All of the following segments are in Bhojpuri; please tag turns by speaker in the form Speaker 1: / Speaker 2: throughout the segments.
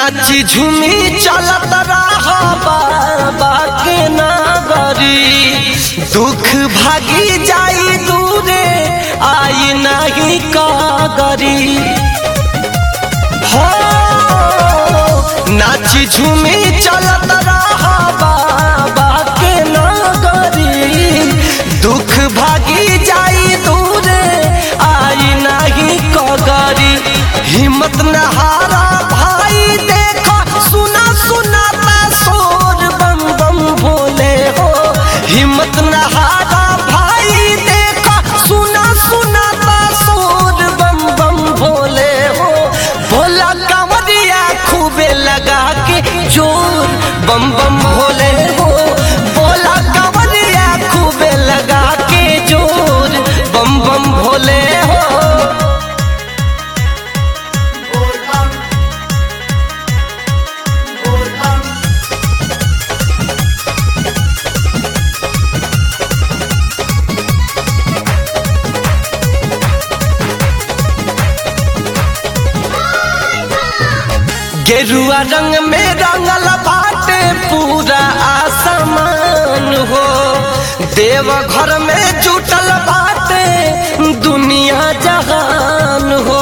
Speaker 1: नाची झूमी चलत रहा बाबा के नागरी दुख भागी जाई दूरे आई नहीं कागरी हो नाची झूमी चलत रहा बाबा के नागरी दुख भागी जाई दूरे आई नहीं कगरी हिम्मत न हारा भाई देखो सुना सुनाता शोर बम बम भोले हो हिम्मत न हारा भाई देखो सुना सुनाता शोर बम बम भोले हो भोला कांवरिया खूबे लगा के जोर बम बम भोले हो भोला कांवरिया खूबे लगा के जोर बम बम भोले हो गेरुआ रंग में रंगल बाटे पूरा आसमान हो देव घर में जुटल बाटे दुनिया जहान हो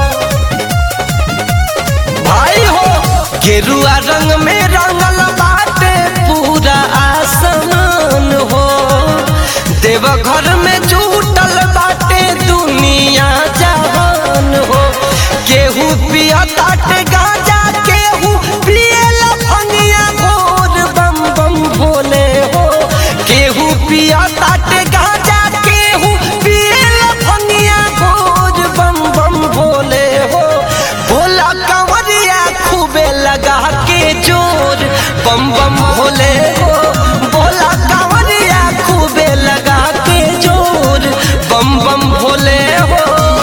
Speaker 1: भाई हो गेरुआ रंग में रंगल बाटे पूरा आसमान हो देव घर में जुटल बाटे दुनिया जहान हो केहू पिया ताटे गाजा केहू पियल फनिया घोर बम बम भोले हो केहू पिया ताटे गाजा केहू पियल फनिया घोर बम बम भोले हो भोला कंवरिया खूबे लगा के जोर बम बम भोले हो भोला कंवरिया खूबे लगा के जोर बम बम भोले हो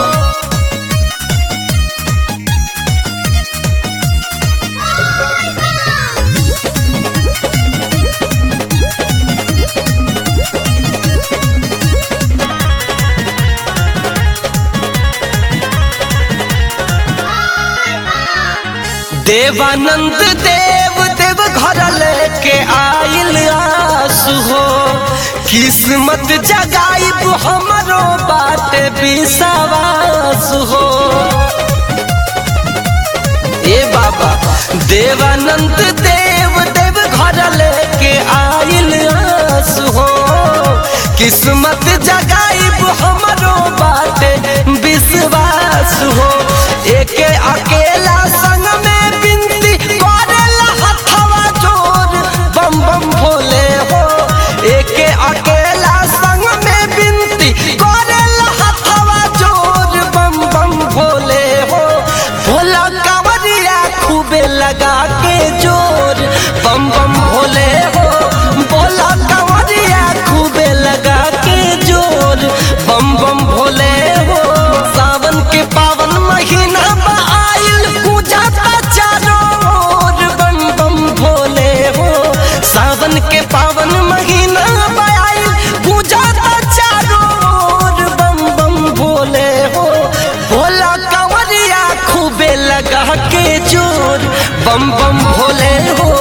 Speaker 1: देवानंद देव देव घर लेके आइल आसु हो किस्मत जगाइब हमरो बात विश्वास हो ए बाबा देवानंद देव देव घर लेके आइल आसु हो किस्मत जगाइब हमरो बात विश्वास हो एके अकेला संग में बिनती करेला हथवा जोर बम बम भोले हो एके अकेला संग में बिनती करेला हथवा जोर बम बम भोले हो भोला कांवरिया खूबे लगा के जोर बम बम भोले हो भोला कांवरिया खूबे लगा के जोर बम बम भोले हो सावन के पावन महीना बा आइल पूजा का चारों ओर बम बम भोले हो सावन के पावन महीना बा आइल पूजा का चारों ओर बम बम भोले हो भोला कंवरिया खूबे लगा के जोर बम बम भोले हो